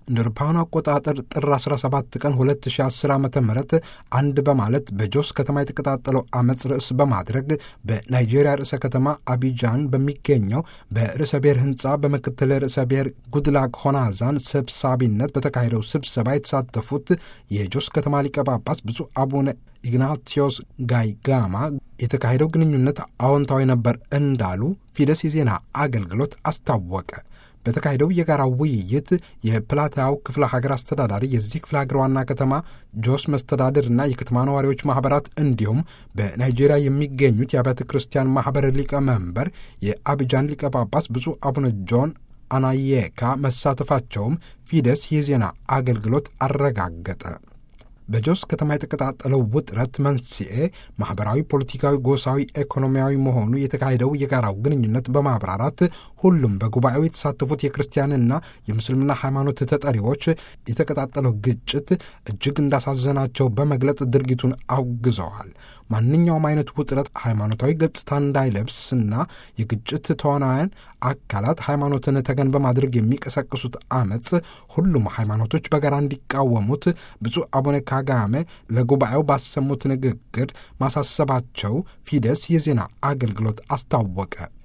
እንደ አውሮፓውያኑ አቆጣጠር ጥር 17 ቀን 2010 ዓ ም አንድ በማለት በጆስ ከተማ የተቀጣጠለው አመፅ ርዕስ በማድረግ በናይጄሪያ ርዕሰ ከተማ አቢጃን በሚገኘው በርዕሰ ብሔር ህንፃ በምክትል ርዕሰ ብሔር ጉድላክ ሆናዛን ሰብሳቢነት በተካሄደው ስብሰባ የተሳተፉት የጆስ ከተማ ሊቀ ጳጳስ ብፁዕ አቡነ ኢግናቲዮስ ጋይጋማ የተካሄደው ግንኙነት አዎንታዊ ነበር እንዳሉ ፊደስ የዜና አገልግሎት አስታወቀ። በተካሄደው የጋራ ውይይት የፕላታው ክፍለ ሀገር አስተዳዳሪ፣ የዚህ ክፍለ ሀገር ዋና ከተማ ጆስ መስተዳድርና የከተማ ነዋሪዎች ማኅበራት እንዲሁም በናይጄሪያ የሚገኙት የአብያተ ክርስቲያን ማኅበር ሊቀመንበር የአብጃን ሊቀ ጳጳስ ብፁዕ አቡነ ጆን አናየካ መሳተፋቸውም ፊደስ የዜና አገልግሎት አረጋገጠ። በጆስ ከተማ የተቀጣጠለው ውጥረት መንስኤ ማኅበራዊ፣ ፖለቲካዊ፣ ጎሳዊ፣ ኢኮኖሚያዊ መሆኑ የተካሄደው የጋራው ግንኙነት በማብራራት ሁሉም በጉባኤው የተሳተፉት የክርስቲያንና የምስልምና ሃይማኖት ተጠሪዎች የተቀጣጠለው ግጭት እጅግ እንዳሳዘናቸው በመግለጽ ድርጊቱን አውግዘዋል። ማንኛውም አይነት ውጥረት ሃይማኖታዊ ገጽታ እንዳይለብስና የግጭት ተዋናያን አካላት ሃይማኖትን ተገን በማድረግ የሚቀሰቅሱት አመፅ ሁሉም ሃይማኖቶች በጋራ እንዲቃወሙት ብፁዕ አቡነ ካጋሜ ለጉባኤው ባሰሙት ንግግር ማሳሰባቸው ፊደስ የዜና አገልግሎት አስታወቀ።